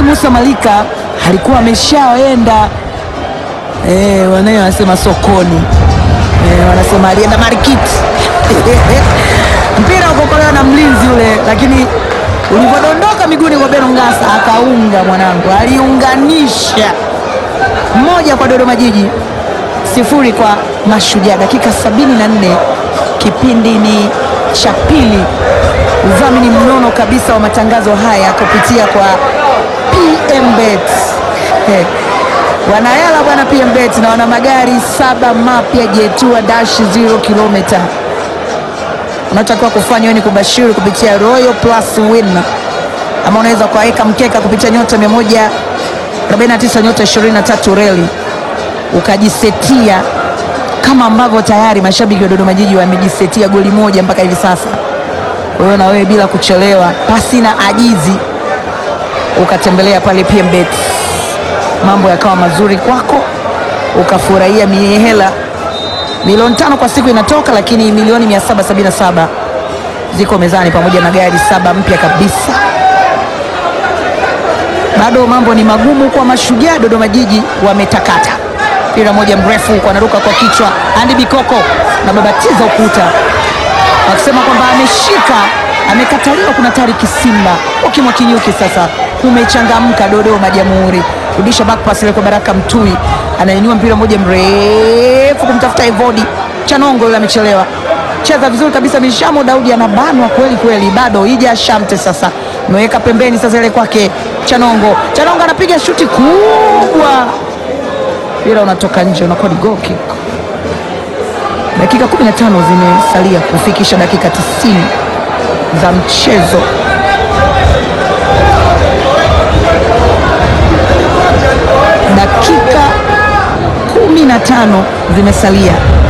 Musa Malika alikuwa ameshaenda eh, wanaye wanasema sokoni eh, wanasema alienda marikiti mpira ukokolewa na mlinzi ule, lakini ulivyodondoka miguuni kwa Beno Ngasa akaunga, mwanangu, aliunganisha moja kwa Dodoma Jiji sifuri kwa Mashujaa. Dakika 74 kipindi ni cha pili. Udhamini mnono kabisa wa matangazo haya kupitia kwa PMBet. Hey. Wanayala bwana PMBet na wana magari saba mapya Jetua dash 0 kilomita. Unachotakiwa kufanya wewe ni kubashiri kupitia Royal Plus Win, ama unaweza kuweka mkeka kupitia nyota 149 nyota 23 reli ukajisetia kama ambavyo tayari mashabiki wa Dodoma Jiji wamejisetia goli moja mpaka hivi sasa. Kwa hiyo na wewe bila kuchelewa, pasi na ajizi, ukatembelea pale PMBet, mambo yakawa mazuri kwako, ukafurahia mihela. Milioni tano kwa siku inatoka, lakini milioni 777 ziko mezani pamoja na gari saba mpya kabisa. Bado mambo ni magumu kwa Mashujaa. Dodoma Jiji wametakata mpira moja mrefu huko, anaruka kwa kichwa Andy Bikoko na babatiza ukuta, wakisema kwamba ameshika, amekataliwa. Kuna Tariki Simba ukimwa kinyuki. Sasa kumechangamka Dodoma Jamhuri, rudisha back pass ile kwa Baraka Mtui, anainua mpira moja mrefu kumtafuta Evodi Chanongo, yule amechelewa, cheza vizuri kabisa. Mishamo Daudi anabanwa kweli kweli, bado ija Shamte sasa ameweka pembeni, sasa ile kwake Chanongo, Chanongo anapiga shuti kubwa mpira unatoka nje, unakuwa ni goal kick. Dakika 15 zimesalia kufikisha dakika 90 za mchezo. Dakika 15 zimesalia,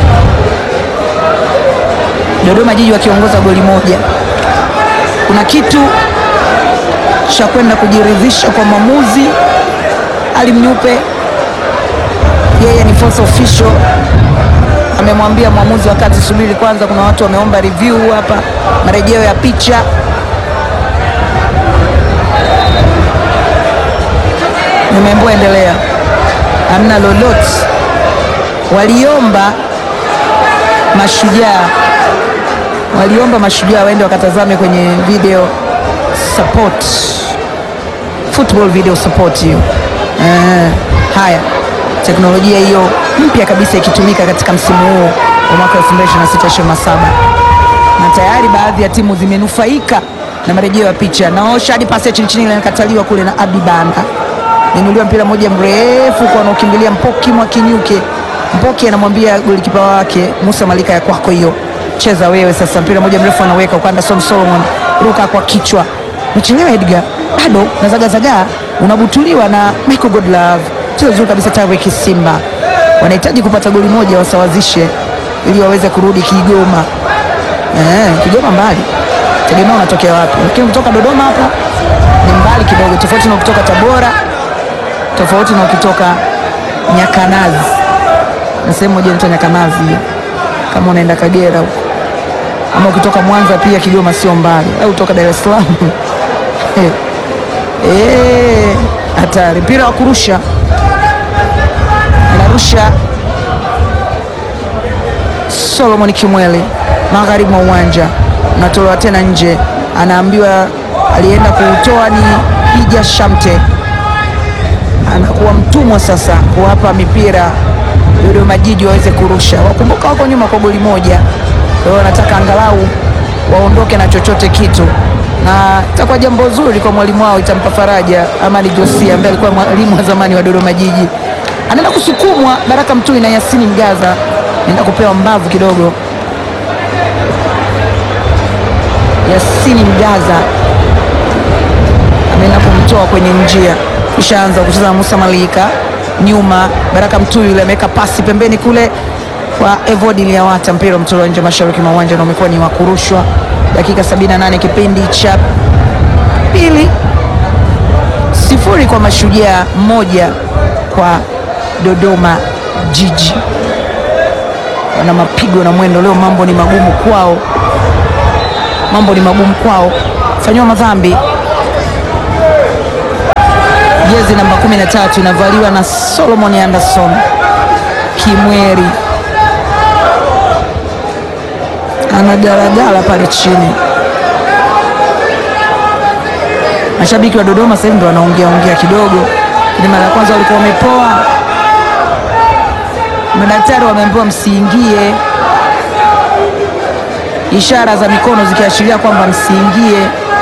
Dodoma Jiji wakiongoza goli moja. Kuna kitu cha kwenda kujiridhisha kwa mwamuzi Ali Mnyupe yeye ni fourth official, amemwambia mwamuzi wakati, subiri kwanza, kuna watu wameomba review hapa, marejeo ya picha. Nimeambiwa endelea, hamna lolote. Waliomba mashujaa, waliomba mashujaa waende wakatazame kwenye video support, football video support hiyo. Eh, haya teknolojia hiyo mpya kabisa ikitumika katika msimu huu wa mwaka 2026/2027 na tayari baadhi ya timu zimenufaika na marejeo ya picha. Naosha hadi pasi ya chini chini ile inakataliwa kule na Abdi Banda, ninuliwa mpira mmoja mrefu kwa anaokimbilia Mpoki Mwakinyuke. Mpoki anamwambia golikipa wake Musa Malika, ya kwako hiyo, cheza wewe sasa. Mpira mmoja mrefu anaweka kwa Anderson Solomon, ruka kwa kichwa, mechelewa Edgar, bado nazagazagaa, unabutuliwa na Michael Godlove cheza vizuri kabisa. Tariki Simba wanahitaji kupata goli moja wasawazishe, ili waweze kurudi Kigoma. Eh, Kigoma mbali, tegemea unatokea wapi, lakini kutoka Dodoma hapa ni mbali kidogo, tofauti na kutoka Tabora, tofauti na ukitoka Nyakanazi na sehemu moja inaitwa Nyakanazi hiyo, kama unaenda Kagera huko, ama ukitoka Mwanza pia Kigoma sio mbali, au kutoka Dar es Salaam eh, hatari. Mpira wa kurusha anarusha Solomon Kimwele magharibi mwa uwanja, unatolewa tena nje, anaambiwa alienda kuutoa ni Hija Shamte, anakuwa mtumwa sasa kuwapa mipira Dodoma Jiji waweze kurusha. Wakumbuka wako nyuma kwa goli moja, kwa hiyo wanataka angalau waondoke na chochote kitu, na itakuwa jambo zuri kwa mwalimu wao, itampa faraja Amani Josia ambaye alikuwa mwalimu wa zamani wa Dodoma Jiji anaenda kusukumwa Baraka Mtui na Yasini Mgaza, anaenda kupewa mbavu kidogo. Yasini Mgaza ameenda kumtoa kwenye njia, kishaanza kucheza na Musa Malika nyuma. Baraka Mtui yule ameweka pasi pembeni kule kwa Evodi Liawata, mpira umetolewa nje mashariki mwa uwanja na umekuwa ni wa kurushwa. Dakika 78 kipindi cha pili, sifuri kwa Mashujaa, moja kwa Dodoma Jiji. Wana mapigo na mwendo leo, mambo ni magumu kwao, mambo ni magumu kwao, fanyiwa madhambi jezi namba 13 inavaliwa na Solomon Anderson Kimweri, anagalagala pale chini. Mashabiki wa Dodoma sasa hivi ndo wanaongea ongea kidogo, ni mara ya kwanza walikuwa wamepoa. Madaktari wameambiwa msiingie, ishara za mikono zikiashiria kwamba msiingie.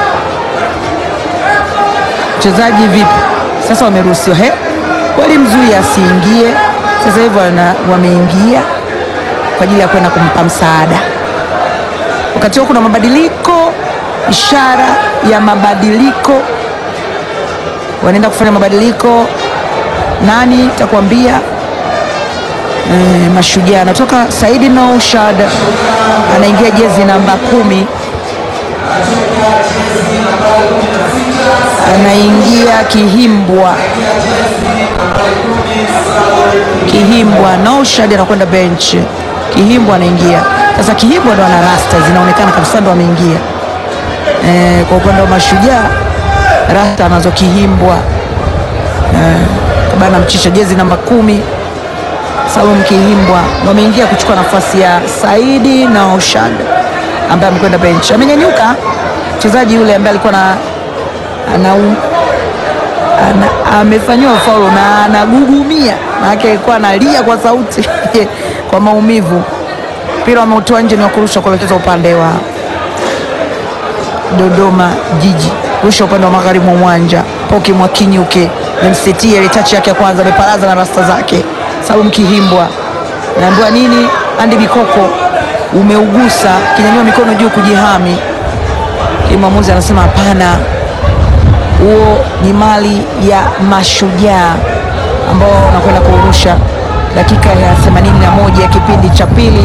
Mchezaji vipi sasa, wameruhusiwa he, walimzuia asiingie. Sasa hivi wana- wameingia kwa ajili ya kwenda kumpa msaada. Wakati huo kuna mabadiliko, ishara ya mabadiliko, wanaenda kufanya mabadiliko. Nani takuambia? E, Mashujaa anatoka Saidi Naushad anaingia jezi namba kumi, anaingia Kihimbwa. Kihimbwa Naushad anakwenda bench, Kihimbwa anaingia sasa. Kihimbwa ndo ana rasta zinaonekana kabisa, ndo ameingia. E, kwa upande wa Mashujaa rasta anazo Kihimbwa e, bana mchisha jezi namba kumi Salum Kihimbwa ndo ameingia kuchukua nafasi ya Saidi na Oshad ambaye amekwenda bench. Amenyanyuka mchezaji yule ambaye alikuwa na ana, ana, amefanyiwa faulo na anagugumia, maanake alikuwa analia kwa sauti kwa maumivu. Mpira wameutoa nje, ni wa kurusha kuelekeza upande wa Dodoma Jiji, rusha upande wa magharibi mwa uwanja. Poki Mwakinyuke memsetia ile tachi yake ya kwanza, ameparaza na rasta zake. Salum Kihimbwa naambiwa nini? Andi Bikoko umeugusa, kinyanyua mikono juu kujihami. Mwamuzi anasema hapana, huo ni mali ya Mashujaa ambao wanakwenda kurusha dakika ya 81 ya kipindi cha pili.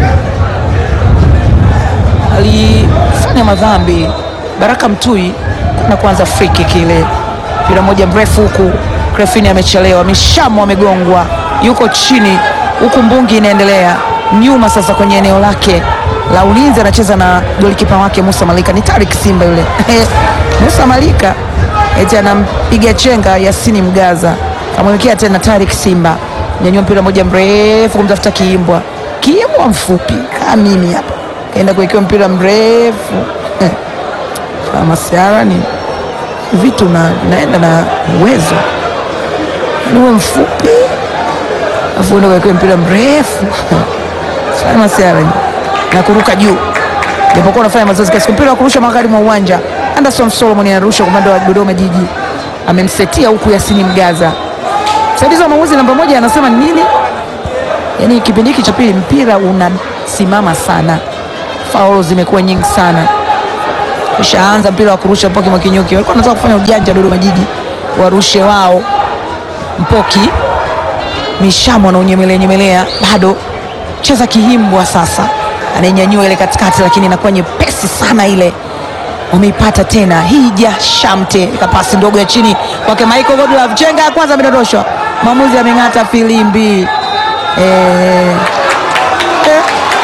Alifanya madhambi Baraka Mtui na kuanza free kick ile, mpira moja mrefu huku Krefini amechelewa, Mishamo amegongwa, yuko chini huku, mbungi inaendelea nyuma. Sasa kwenye eneo lake la ulinzi anacheza na golikipa wake Musa Malika, ni Tarik Simba yule Musa Malika eti anampiga chenga Yasini Mgaza, kamwelekea tena Tarik Simba, nyanyua mpira moja mrefu kumtafuta Kiimbwa, Kiimbwa mfupi kama mimi hapa, kaenda kuwekewa mpira mrefu masiara ni vitu na naenda na uwezo niwe mfupi afu enda kuwekewa mpira mrefu sana siara na kuruka juu, japokuwa unafanya mazoezi kiasi. Mpira wa kurusha magharibi mwa uwanja, Anderson Solomon anarusha kwa upande wa Dodoma Jiji, amemsetia huku Yasini Mgaza. Msaidizi wa maamuzi namba moja anasema ni nini? Yaani kipindi hiki cha pili mpira unasimama sana, faulo zimekuwa nyingi sana. Ushaanza mpira wa kurusha Mpoki Mwakinyuki, walikuwa wanataka kufanya ujanja Dodoma Jiji, warushe wao. Mpoki Mishamo anaunyemelea nyemelea, bado cheza Kihimbwa sasa anainyanyua ile katikati, lakini inakuwa nyepesi sana ile. Wameipata tena Hija Shamte, kapasi ndogo ya chini kwake Michael Godlove, chenga ya kwanza amedondoshwa, mwamuzi ameng'ata filimbi eh. Eh.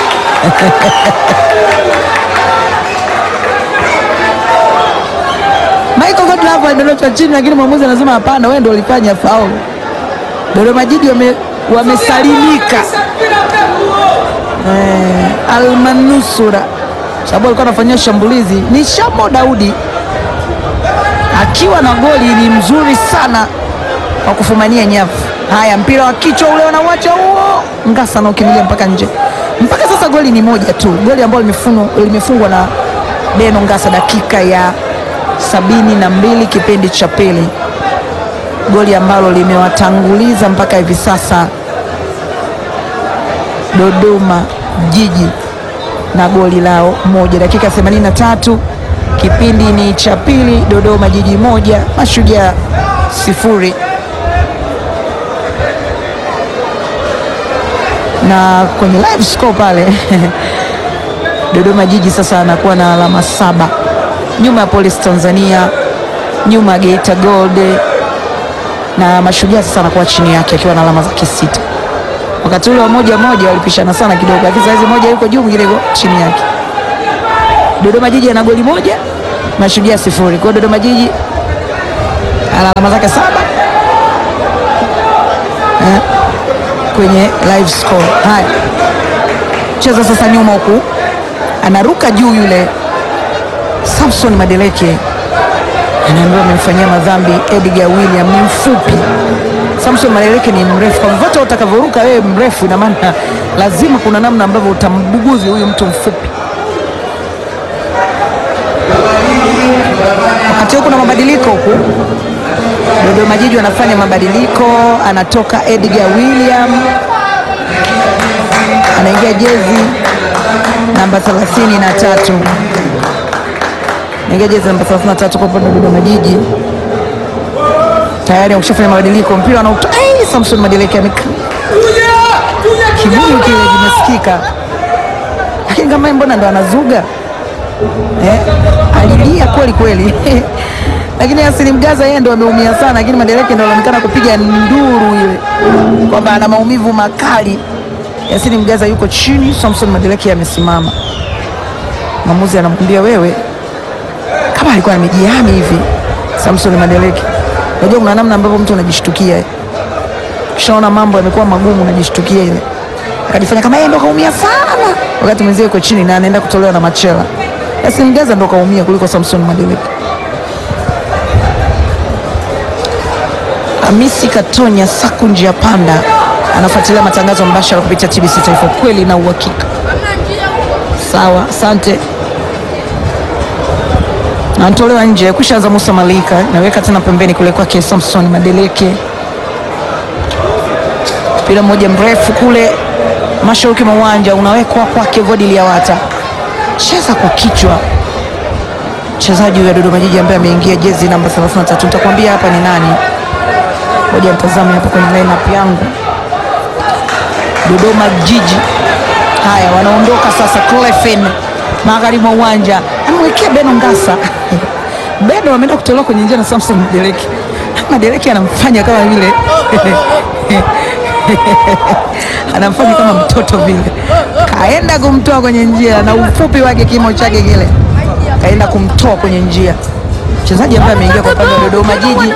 Michael Godlove alidondoshwa chini, lakini mwamuzi anasema hapana, wewe ndio ulifanya faulu. Dodoma Jiji wame, wamesalimika eh, almanusura sababu alikuwa anafanyia shambulizi ni Shamo Daudi akiwa na goli ni mzuri sana wa kufumania nyavu. Haya, mpira wa kichwa ule wanauacha huo, Ngasa na ukimbilia mpaka nje. Mpaka sasa goli ni moja tu, goli ambalo limefungwa limefungwa na Beno Ngasa dakika ya sabini na mbili kipindi cha pili, goli ambalo limewatanguliza mpaka hivi sasa Dodoma Jiji na goli lao moja, dakika 83 kipindi ni cha pili, Dodoma Jiji moja Mashujaa sifuri. Na kwenye live score pale Dodoma Jiji sasa anakuwa na alama saba nyuma ya Police Tanzania, nyuma ya Geita Gold na Mashujaa sasa anakuwa chini yake akiwa na alama zake sita. Wakati ule wa moja moja walipishana sana kidogo, lakini saizi moja yuko juu, mwingine yuko chini yake. Dodoma Jiji ana goli moja, Mashujaa sifuri. Kwa hiyo Dodoma Jiji ana alama zake saba, eh, kwenye live score. Haya, cheza sasa nyuma huku, anaruka juu yule Samson Madeleke anaambiwa amemfanyia madhambi Edgar William, ni mfupi. Samson Madeleke ni mrefu, kwa vyovyote utakavyoruka wewe mrefu, ina maana lazima kuna namna ambavyo utambuguzi huyu mtu mfupi. Wakati huku kuna mabadiliko huku, Dodoma Jiji wanafanya mabadiliko, anatoka Edgar William, anaingia jezi namba 33 naingia jezi namba 33 kwa upande wa Dodoma Jiji. Tayari wakishafanya mabadiliko, mpira anautoa Samson Madeleke ameka kibuyu kile kimesikika, lakini kama mbona ndo anazuga eh, alilia kweli kweli lakini Yasini Mgaza yeye ndo ameumia sana, lakini Madeleke ndo anaonekana kupiga nduru ile kwamba ana maumivu makali. Yasini Mgaza yuko chini, Samson Madeleke amesimama. Mwamuzi anamwambia wewe, kama alikuwa amejihami hivi. Samson Madeleke, unajua kuna namna ambavyo mtu unajishtukia, kishaona mambo yamekuwa magumu, unajishtukia ile, akajifanya kama yeye ndo kaumia sana, wakati mwenzie yuko chini na anaenda kutolewa na machela. Yasini Mgaza ndo kaumia kuliko Samson Madeleke. Hamisi Katonya Saku njia panda anafuatilia matangazo mbashara kupitia TBC Taifa, kweli na uhakika. Sawa, asante. Anatolewa nje, kushaanza Musa Malika, naweka tena pembeni kule kwake Samson Madeleke, mpira mmoja mrefu kule mashariki mwa uwanja unawekwa kwake Vodi Liawata, cheza kwa kichwa mchezaji huyo Dodoma Jiji ambaye ameingia jezi namba 33. Nitakwambia hapa ni nani. Ngoja mtazame hapo kwenye lineup yangu. Dodoma Jiji, haya wanaondoka sasa. Clefen magharibi mwa uwanja amewekea Beno Ngasa Beno ameenda kutolewa kwenye njia na Samson Madeleke. Madeleke anamfanya kama vile anamfanya kama mtoto vile, kaenda kumtoa kwenye njia na ufupi wake kimo chake kile, kaenda kumtoa kwenye njia mchezaji ambaye ameingia kwa upande wa Dodoma Jiji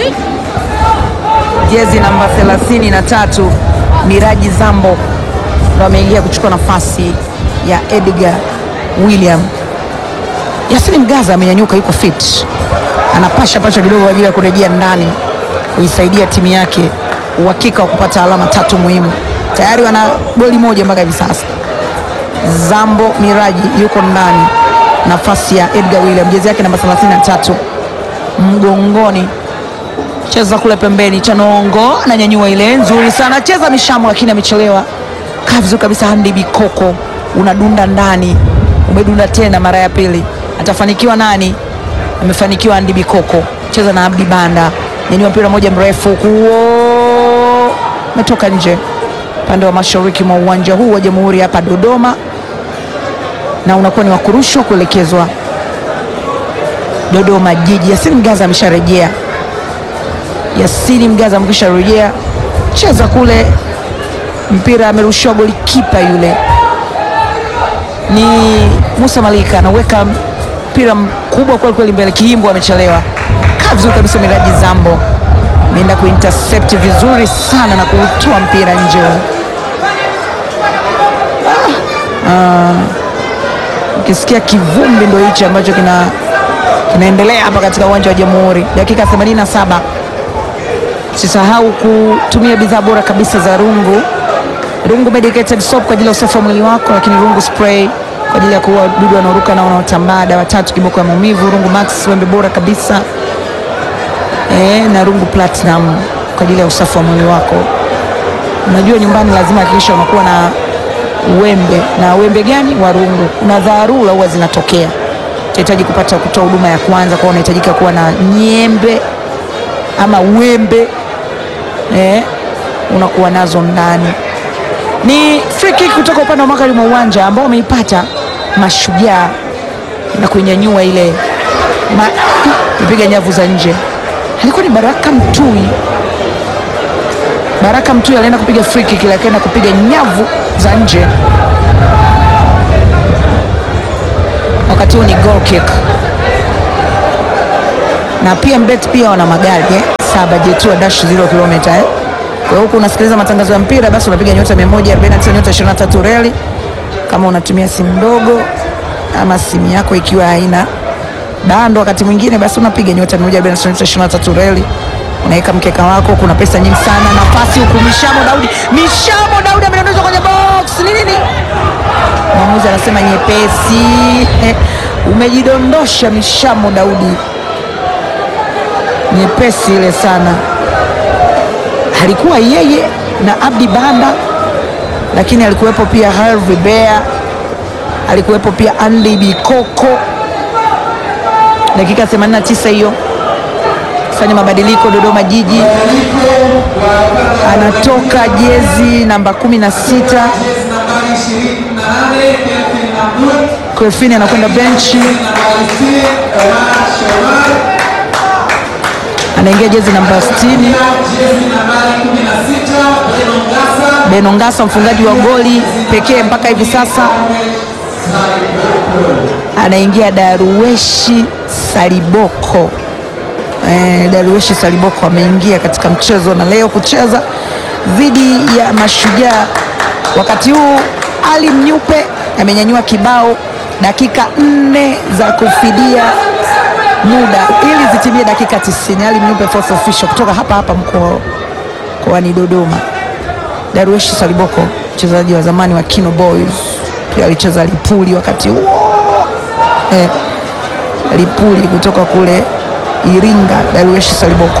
jezi namba 33 Miraji Zambo ndo ameingia kuchukua nafasi ya Edgar William. Yasini Mgaza amenyanyuka, yuko fit, anapasha pasha kidogo kwa ajili ya kurejea ndani kuisaidia timu yake uhakika wa kupata alama tatu muhimu. Tayari wana goli moja mpaka hivi sasa. Zambo Miraji yuko ndani, nafasi ya Edgar William, jezi yake namba 33 mgongoni cheza kule pembeni, Chanongo ananyanyua ile nzuri sana, cheza mishamo, lakini amechelewa. Kaa vizuri kabisa, Handi Bikoko unadunda ndani, umedunda tena mara ya pili, atafanikiwa nani? Amefanikiwa Handi Bikoko, cheza na Abdi Banda, nyanyua mpira moja mrefu kuo, umetoka nje upande wa mashariki mwa uwanja huu wa Jamhuri hapa Dodoma, na unakuwa ni wakurushwa kuelekezwa Dodoma Jiji. Yasini Mgaza amesharejea Yasini Mgaza amekwisha rejea, cheza kule, mpira amerushiwa goli, kipa yule ni Musa Malika, anaweka mpira mkubwa kweli kweli mbele, Kiimbo amechelewa. Kaa vizuri kabisa, Miraji Zambo ameenda kuintercept vizuri sana na kuutoa mpira nje. Ukisikia kivumbi ndo hichi ambacho kina kinaendelea hapa katika uwanja wa Jamhuri, dakika 87. Usisahau kutumia bidhaa bora kabisa za Rungu. Rungu medicated soap kwa ajili ya usafi wa mwili wako, lakini Rungu spray kwa ajili ya kuua wadudu wanaoruka na wanaotambaa, dawa tatu kiboko ya maumivu. Rungu Max wembe bora kabisa e, na Rungu Platinum kwa ajili ya usafi wa mwili wako. Unajua nyumbani lazima hakikisha unakuwa na wembe, na wembe gani? Wa Rungu. Kuna dharura huwa zinatokea, utahitaji kupata kutoa huduma ya kwanza, kwa unahitajika kuwa na nyembe ama wembe eh, unakuwa nazo ndani. Ni free kick kutoka upande wa magharibi mwa uwanja ambao wameipata Mashujaa na kuinyanyua ile ma, ipiga nyavu za nje. Alikuwa ni Baraka Mtui. Baraka Mtui alienda kupiga free kick, ile akaenda kupiga nyavu za nje, wakati huu ni goal kick na pia mbet pia wana magari eh? saba jetua dash 0 kilomita eh? Kwa hiyo huku unasikiliza matangazo ya mpira, basi unapiga nyota 149 nyota 23 reli kama unatumia simu ndogo ama simu yako ikiwa haina bando, wakati mwingine basi unapiga nyota 149 nyota 23 reli unaweka mkeka wako. Kuna pesa nyingi sana, nafasi huku. Mishamo Daudi, Mishamo Daudi amedondozwa kwenye box. Ni nini? Mwamuzi anasema nyepesi. Eh, umejidondosha Mishamo Daudi, nyepesi ile sana. Alikuwa yeye na Abdi Banda, lakini alikuwepo pia Harvey Bea, alikuwepo pia Andy Bikoko. Dakika 89 hiyo fanya mabadiliko Dodoma Jiji, anatoka jezi namba 16 Krefini anakwenda benchi, anaingia jezi namba 60 Beno Ngasa, mfungaji wa goli pekee mpaka hivi sasa, anaingia Daruweshi Saliboko. Eh, Daruweshi Saliboko ameingia katika mchezo na leo kucheza dhidi ya Mashujaa. Wakati huu Ali Mnyupe amenyanyua kibao, dakika nne za kufidia muda ili zitimie dakika 90. Ali Mnyupe fourth official kutoka hapa hapa mkoa mkoani Dodoma. Daruweshi Saliboko mchezaji wa zamani wa Kino Boys, pia alicheza Lipuli wakati huo eh, Lipuli kutoka kule Iringa. Daruweshi Saliboko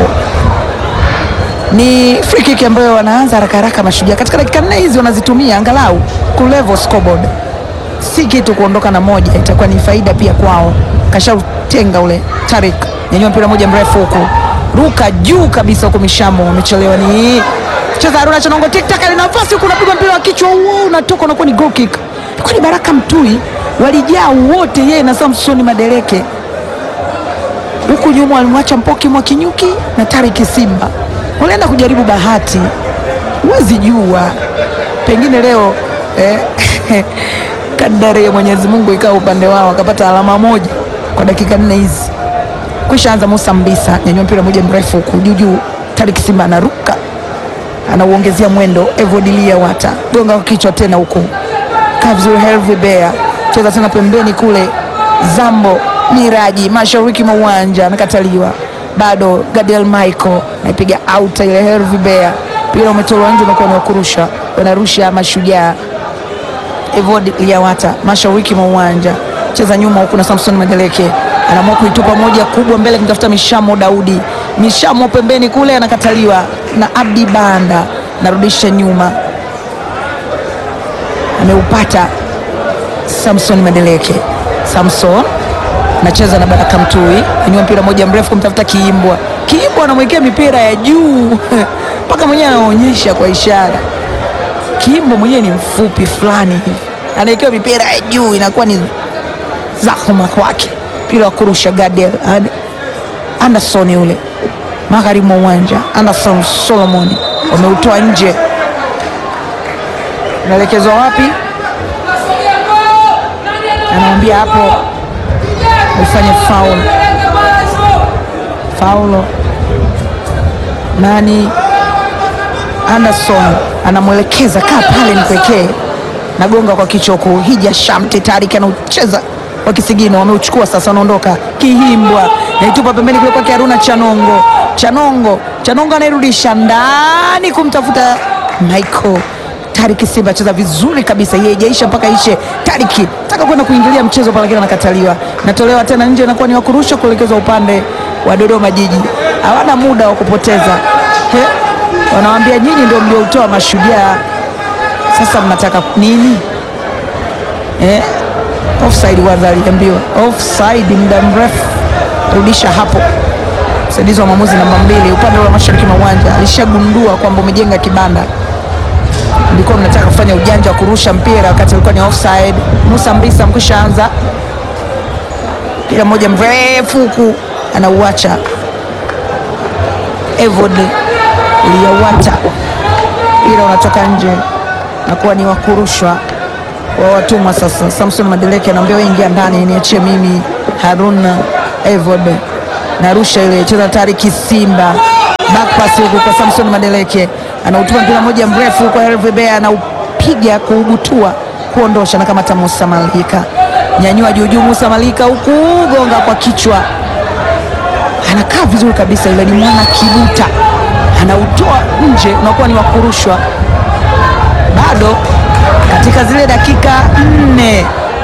ni free kick ambayo wanaanza haraka haraka Mashujaa katika dakika nne hizi wanazitumia angalau ku level scoreboard, si kitu kuondoka na moja, itakuwa ni faida pia kwao. Kashautenga ule Tarik, nyanyua mpira moja mrefu huku, ruka juu kabisa huku, Mishamo amechelewa, ni cheza Haruna Chanongo, tik tak, nafasi huku, unapigwa mpira wa kichwa huo, unatoka unakuwa ni goal kick. Ilikuwa ni Baraka Mtui, walijaa wote, yeye na Samsoni Madeleke huku nyuma walimwacha Mpoki Mwakinyuki na Tariki Simba, walienda kujaribu bahati, huwezi jua, pengine leo eh, kadari ya Mwenyezi Mungu ikawa upande wao, akapata alama moja kwa dakika nne hizi. Kwisha anza Musa Mbisa, nyanyua mpira moja mrefu huku juu juu, Tariki Simba anaruka, anauongezea mwendo, Evodilia Wata gonga kwa kichwa tena huku, kaa vizuri, Herve Bea cheza tena pembeni kule, Zambo Miraji mashariki mwa uwanja anakataliwa, bado Gadiel Michael naipiga out ile Hervi Bea, mpira umetolewa nje, unakuwa ni wa kurusha, wanarusha Mashujaa. Evod Liawata mashariki mwa uwanja cheza nyuma huku na Samson Madeleke anaamua kuitupa moja kubwa mbele kumtafuta Mishamo Daudi, Mishamo pembeni kule anakataliwa na Abdi Banda, narudisha nyuma, ameupata Samson Madeleke, Samson nacheza na Baraka Mtui, inua mpira moja mrefu kumtafuta Kiimbwa. Kiimbwa anamwekea mipira ya juu mpaka mwenyewe anaonyesha kwa ishara. Kiimbwa mwenyewe ni mfupi fulani hivi, anawekewa mipira ya juu, inakuwa ni zahuma kwake. Mpira wa kurusha Gadiel Anderson yule magharibi mwa uwanja, Anderson Solomon wameutoa nje, unaelekezwa wapi? Anamwambia hapo ufanye faul faulo. Nani? Anderson anamwelekeza kaa pale nipekee, nagonga kwa kichwa huku. Hija Shamte Tarik anaucheza wa kisigino, wameuchukua sasa, wanaondoka. Kihimbwa naitupa pembeni kule kwake Haruna Chanongo, Chanongo, Chanongo anairudisha ndani kumtafuta Michael Tariki Simba acheza vizuri kabisa, yeye haijaisha mpaka ishe. Tariki taka kwenda kuingilia mchezo pale, lakini anakataliwa, natolewa tena nje, inakuwa ni wa kurusha kuelekezwa upande wa Dodoma Jiji. Hawana muda wa kupoteza, he, wanawambia nyinyi ndio mlioutoa Mashujaa, sasa mnataka nini? Eh, offside kwanza, aliambiwa offside muda mrefu, rudisha hapo. Msaidizi wa mwamuzi namba mbili upande wa mashariki mwa uwanja alishagundua kwamba umejenga kibanda mlikuwa mnataka kufanya ujanja wa kurusha mpira wakati ulikuwa ni offside. Musa Mbisa mkwisha anza mpira mmoja mrefu huku anauacha Evod Liawata, mpira unatoka nje na kuwa ni wa kurushwa wa watumwa. Sasa Samson Madeleke anaambia wewe ingia ndani, niachie mimi. Haruna Evod narusha ile cheza Tariki Simba back pass huku kwa Samson Madeleke anautuma mpira mmoja mrefu kwa Herve Bea, anaupiga kuubutua kuondosha, na kama ta Musa Malika nyanyua juujuu, Musa Malika huku gonga kwa kichwa, anakaa vizuri kabisa, yule ni mwana Kibuta, anautoa nje, unakuwa ni wakurushwa. Bado katika zile dakika nne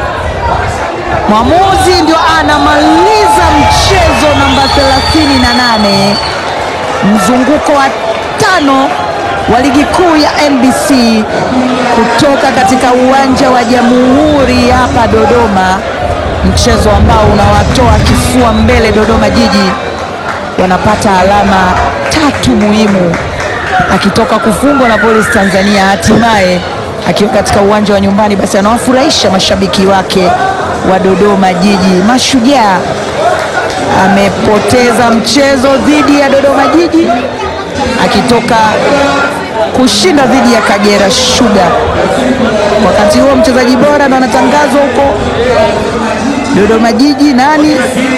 mwamuzi ndio anamaliza mchezo namba 38 mzunguko wa tano wa ligi kuu ya NBC kutoka katika uwanja wa Jamhuri hapa Dodoma, mchezo ambao unawatoa kifua mbele Dodoma Jiji, wanapata alama tatu muhimu, akitoka kufungwa na Polisi Tanzania, hatimaye akiwa katika uwanja wa nyumbani, basi anawafurahisha mashabiki wake wa Dodoma Jiji. Mashujaa amepoteza mchezo dhidi ya Dodoma Jiji akitoka kushinda dhidi ya Kagera Sugar. Wakati huo mchezaji bora ndo anatangazwa huko Dodoma Jiji, nani?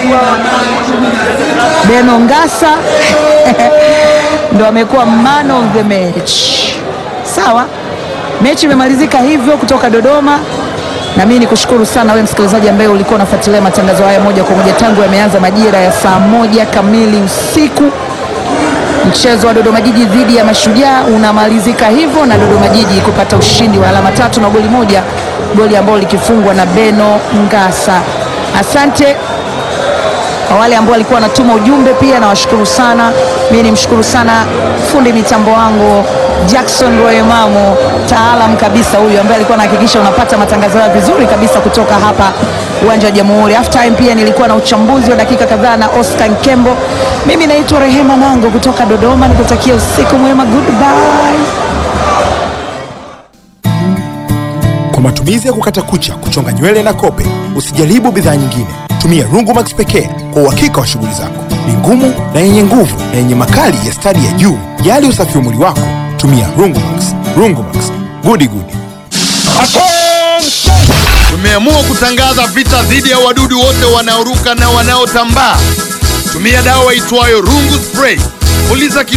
Beno Ngasa ndo amekuwa man of the match. Sawa, mechi imemalizika hivyo kutoka Dodoma na mimi nikushukuru sana wewe msikilizaji ambaye ulikuwa unafuatilia matangazo haya moja kwa moja tangu yameanza majira ya saa moja kamili usiku. Mchezo wa Dodoma Jiji dhidi ya Mashujaa unamalizika hivyo na Dodoma Jiji kupata ushindi wa alama tatu na goli moja, goli ambalo likifungwa na Beno Ngasa. Asante kwa wale ambao walikuwa wanatuma ujumbe pia nawashukuru sana. Mimi nimshukuru sana fundi mitambo wangu Jackson Royemamo, taalam kabisa huyu ambaye alikuwa anahakikisha unapata matangazo hayo vizuri kabisa kutoka hapa uwanja wa Jamhuri. Half time pia nilikuwa na uchambuzi wa dakika kadhaa na Oscar Nkembo. Mimi naitwa Rehema Nango kutoka Dodoma, nikutakia usiku mwema, goodbye. Kwa matumizi ya kukata kucha, kuchonga nywele na kope, usijaribu bidhaa nyingine. Tumia Rungumax pekee kwa uhakika wa shughuli zako. Ni ngumu na yenye nguvu na yenye makali ya stadi ya juu. Jali usafi wa mwili wako, tumia Rungumax. Rungumax, gudi gudi. Tumeamua kutangaza vita dhidi ya wadudu wote wanaoruka na wanaotambaa. Tumia dawa itwayo Rungu Spray. Puliza